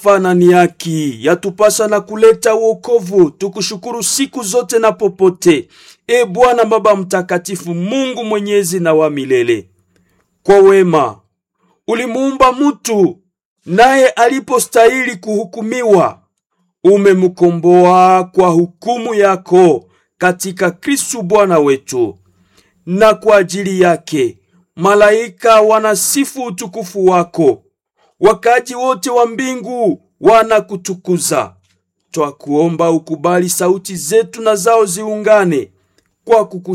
fana ni haki yatupasa na kuleta wokovu. Tukushukuru siku zote na popote, e Bwana Baba Mtakatifu, Mungu mwenyezi na wa milele. Kwa wema ulimuumba mutu, naye alipostahili kuhukumiwa, umemkomboa kwa hukumu yako katika Kristu Bwana wetu, na kwa ajili yake malaika wanasifu utukufu wako, wakaji wote wa mbingu wanakutukuza. Twakuomba ukubali sauti zetu na zao ziungane kwa kuku